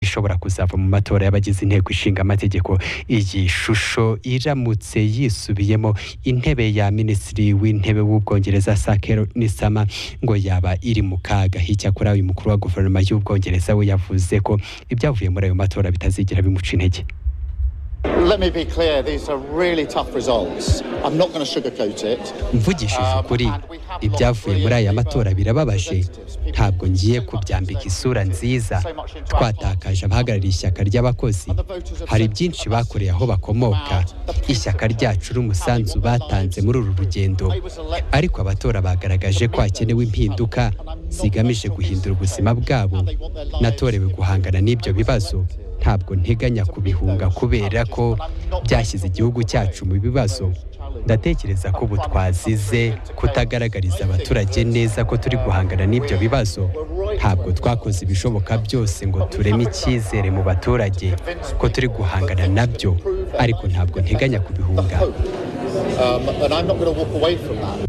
ishobora kuzava mu matora y'abagize inteko ishinga amategeko iyi shusho iramutse yisubiyemo intebe ya minisitiri w'intebe w'ubwongereza sakero nisama ngo yaba iri mu kaga hicyakora uyu mukuru wa guverinoma y'ubwongereza we yavuze ko ibyavuye muri ayo matora bitazigera bimuca intege Let me be clear, these are really tough results. I'm not going to sugarcoat it. mvugishije ukuri ibyavuye muri aya matora birababaje ntabwo ngiye kubyambika isura nziza twatakaje abahagarariye ishyaka ry'abakozi hari byinshi bakoreye aho bakomoka ishyaka ryacu n'umusanzu batanze muri uru rugendo ariko abatora bagaragaje ko hakenewe impinduka zigamije guhindura ubuzima bwabo natorewe guhangana n'ibyo bibazo ntabwo nteganya kubihunga kubera ko byashyize igihugu cyacu mu bibazo ndatekereza ko ubu twazize kutagaragariza abaturage neza ko turi guhangana n'ibyo bibazo ntabwo twakoze ibishoboka byose ngo tureme icyizere mu baturage ko turi guhangana nabyo ariko ntabwo nteganya kubihunga Um, and I'm not going to walk away from that.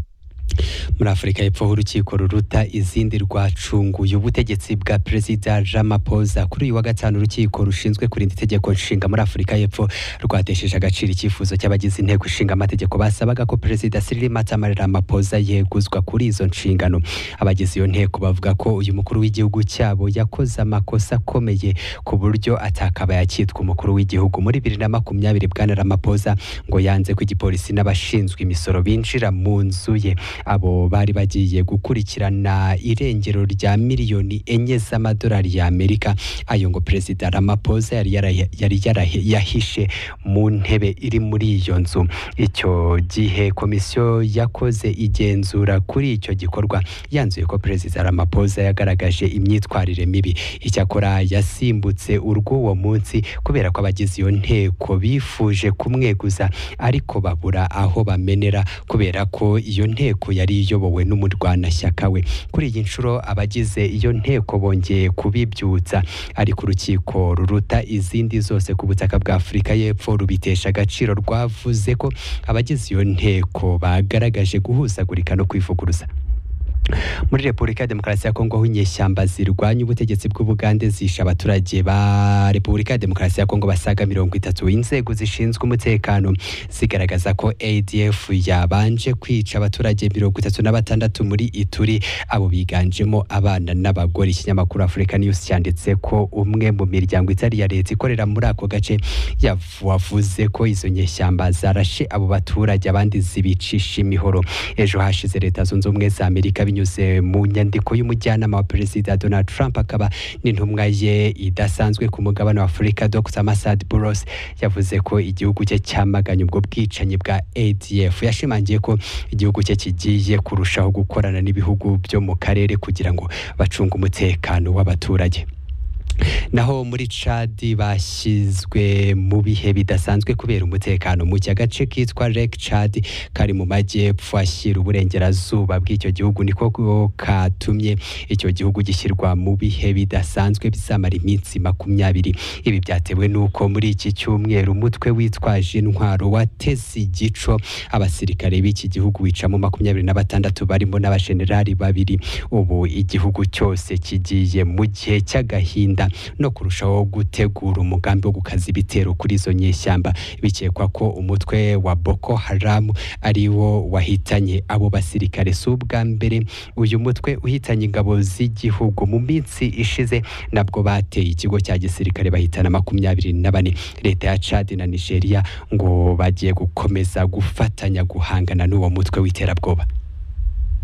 muri afurika y'epfo aho urukiko ruruta izindi rwacunguye ubutegetsi bwa perezida Ramaphosa kuri uyu wa gatanu urukiko rushinzwe kurinda itegeko nshinga muri afurika y'epfo rwatesheje agaciro icyifuzo cy'abagize inteko ishinga amategeko basabaga ko perezida Cyril Matamari Ramaphosa yeguzwa kuri izo nshingano abagize iyo nteko bavuga ko uyu mukuru w'igihugu cyabo yakoze amakosa akomeye ku buryo atakabaye akitwa umukuru w'igihugu muri bibiri na makumyabiri bwana Ramaphosa ngo yanze ko igipolisi n'abashinzwe imisoro binjira mu nzu ye abo bari bagiye gukurikirana irengero rya miliyoni enye z'amadolari y'Amerika ayo ngo Perezida Ramaphosa yari yara- yari yara- yahishe mu ntebe iri muri iyo nzu icyo gihe komisiyo yakoze igenzura kuri icyo gikorwa yanzuye ko Perezida Ramaphosa yagaragaje imyitwarire mibi icyakora yasimbutse urw'uwo munsi kubera ko abagize iyo nteko bifuje kumweguza ariko babura aho bamenera kubera ko iyo nteko yari iyobowe n'umurwanashyaka we kuri iyi nshuro abagize iyo nteko bongeye kubibyutsa ariko urukiko ruruta izindi zose ku butaka bwa afurika y'epfo rubitesha agaciro rwavuze ko abagize iyo nteko bagaragaje guhuzagurika no kwivuguruza muri repubulika ya demokarasi ya kongo aho inyeshyamba zirwanya ubutegetsi bw'ubugande zishe abaturage ba repubulika ya demokarasi ya kongo basaga mirongo itatu inzego zishinzwe umutekano zigaragaza ko adf yabanje kwica abaturage mirongo itatu na batandatu muri ituri abo biganjemo abana n'abagore ikinyamakuru afurika news cyanditse ko umwe mu miryango itari iya leta ikorera muri ako gace yavu- wavuze ko izo nyeshyamba zarashe abo baturage abandi zibicisha imihoro ejo hashize leta zunze ubumwe za amerika binyuze mu nyandiko y'umujyanama wa perezida donald trump akaba n'intumwa ye idasanzwe ku mugabane wa afurika dr masad buros yavuze ko igihugu cye cyamaganye ubwo bwicanyi bwa adf yashimangiye ko igihugu cye kigiye kurushaho gukorana n'ibihugu byo mu karere kugira ngo bacunge umutekano w'abaturage naho muri cadi bashyizwe mu bihe bidasanzwe kubera umutekano muke agace kitwa lake cadi kari mu majyepfo ashyira uburengerazuba bw'icyo gihugu niko ko katumye icyo gihugu gishyirwa mu bihe bidasanzwe bizamara iminsi makumyabiri ibi byatewe n'uko muri iki cyumweru umutwe witwaje intwaro wateze igico abasirikare b'iki gihugu wicamo makumyabiri na batandatu barimo n'abashenerali babiri ubu igihugu cyose kigiye mu gihe cy'agahinda no kurushaho gutegura umugambi wo gukaza ibitero kuri izo nyeshyamba bikekwa ko umutwe wa Boko Haram ari wo wahitanye abo basirikare si ubwa mbere uyu mutwe uhitanye ingabo z'igihugu mu minsi ishize nabwo bateye ikigo cya gisirikare bahitana makumyabiri na bane leta ya Chad na Nigeria ngo bagiye gukomeza gufatanya guhangana n'uwo mutwe w'iterabwoba